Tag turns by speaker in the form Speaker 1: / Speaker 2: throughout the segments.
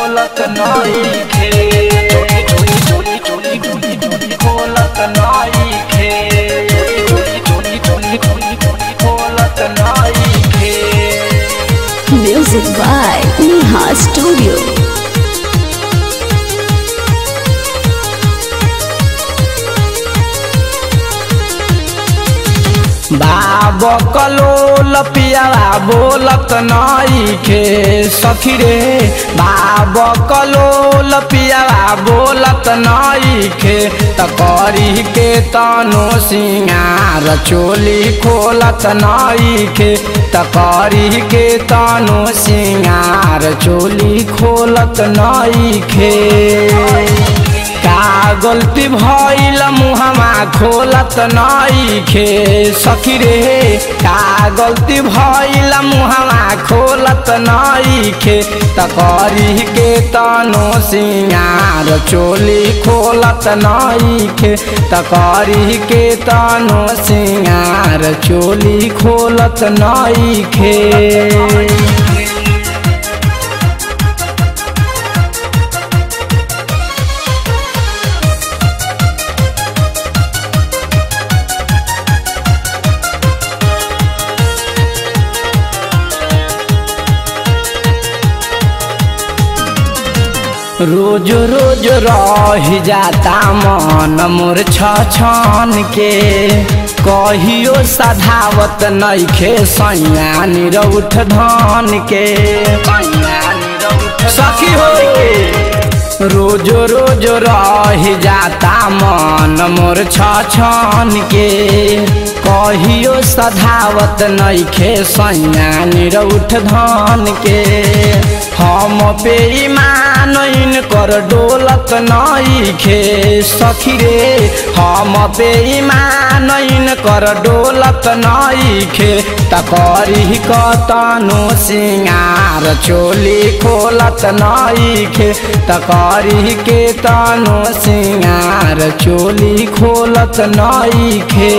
Speaker 1: खोलत नइखे चोली चोली चोली चोली चोली खोलत नइखे चोली चोली चोली चोली चोली खोलत नइखे
Speaker 2: Music by Neha Studio.
Speaker 1: बाब कलोल पियावा बोलत नइखे सखी रे बाब कलोल पियावा बोलत नइखे त करी के तनो सिंगार चोली खोलत नइखे त करी के तनो सिंगार चोली खोलत नइखे का गलती भइल मुहमा खोलत नइखे सखी रे का गलती भइल मुहमा खोलत नइखे त करी के तनो सिंगार चोली खोलत नइखे त करी के तनो सिंगार चोली खोलत नइखे रोज रोज रह जाता मन मोर छन के कहियो सधावत नइखे सैया निरउठ धन के सखी हो रोज रोज रह जाता मन मोर छन के कहियो सधावत नइखे सैया निरउठ धन के हम पे ईमान कर डोलत नइखे सखी रे हम पे ईमान कर डोलत नइखे त करी कतनो सिंगार चोली खोलत नइखे त करी के तनो सिंगार चोली खोलत नइखे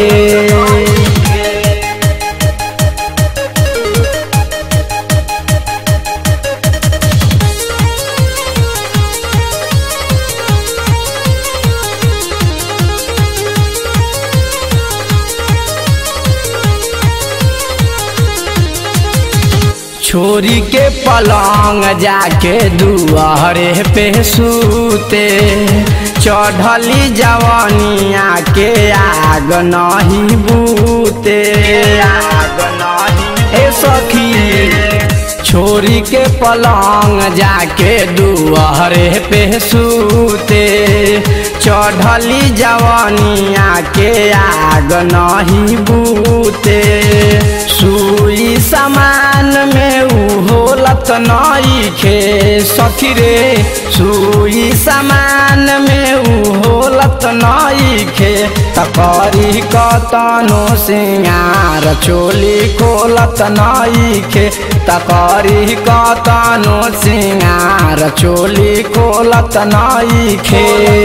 Speaker 1: छोरी के पलंग जाके दुआरे पे सूते चढ़ली जवानिया के आग नहीं बूते आग नहीं ए सखी छोरी के पलंग जाके दुआरे पे सूते चढ़ली जवानिया के आग नहीं बूते सुई समान में उहोलत नइखे सखी रे सुई समान में उहोलत नइखे त करी कतनो सिंगार चोली खोलत नइखे त करी कतनो सिंगार चोली खोलत नइखे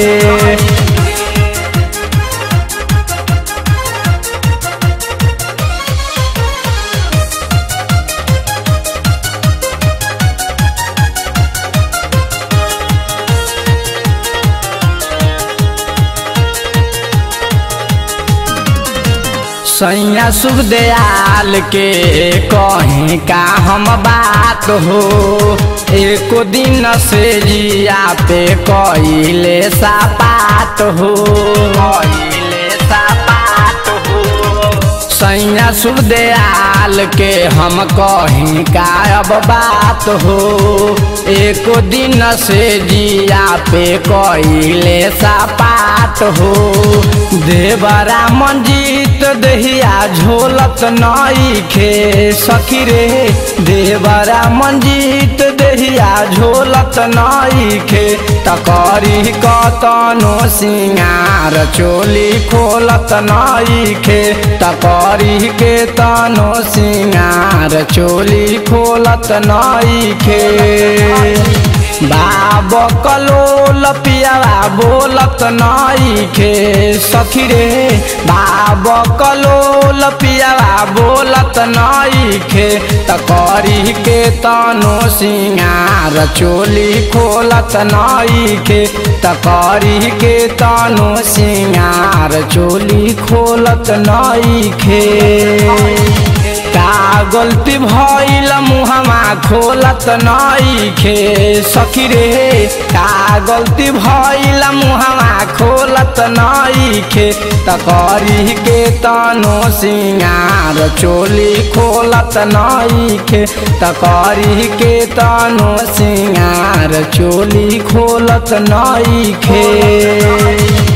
Speaker 1: सैया शुभ दयाल के कहीं का हम बात हो एको दिन से जिया पे कइले सापात हो कइले सापात हो सैया शुभ दयाल के हम कहीं का अब बात हो एको दिन से जिया पे कइले सापात हो देवरा मंजीत दहिया झोलत नइखे सखी रे देवरा मंजीत दहिया झोलत नइखे त करी कतनो सिंगार चोली खोलत नइखे त करी के तनो सिंगार चोली खोलत नइखे बाब कलोल पियावा बोलत नईखे सखी रे बाब कलोल पियावा बोलत नईखे त करी के तनो सिंगार चोली खोलत नईखे त करी के तनो सिंगार चोली खोलत नईखे का गलती भइल मुहमा खोलत नईखे सखी रे का गलती भइल मुहमा खोलत नईखे त करी के तनो सिंगार चोली खोलत नईखे त करी के तनो सिंगार चोली खोलत नईखे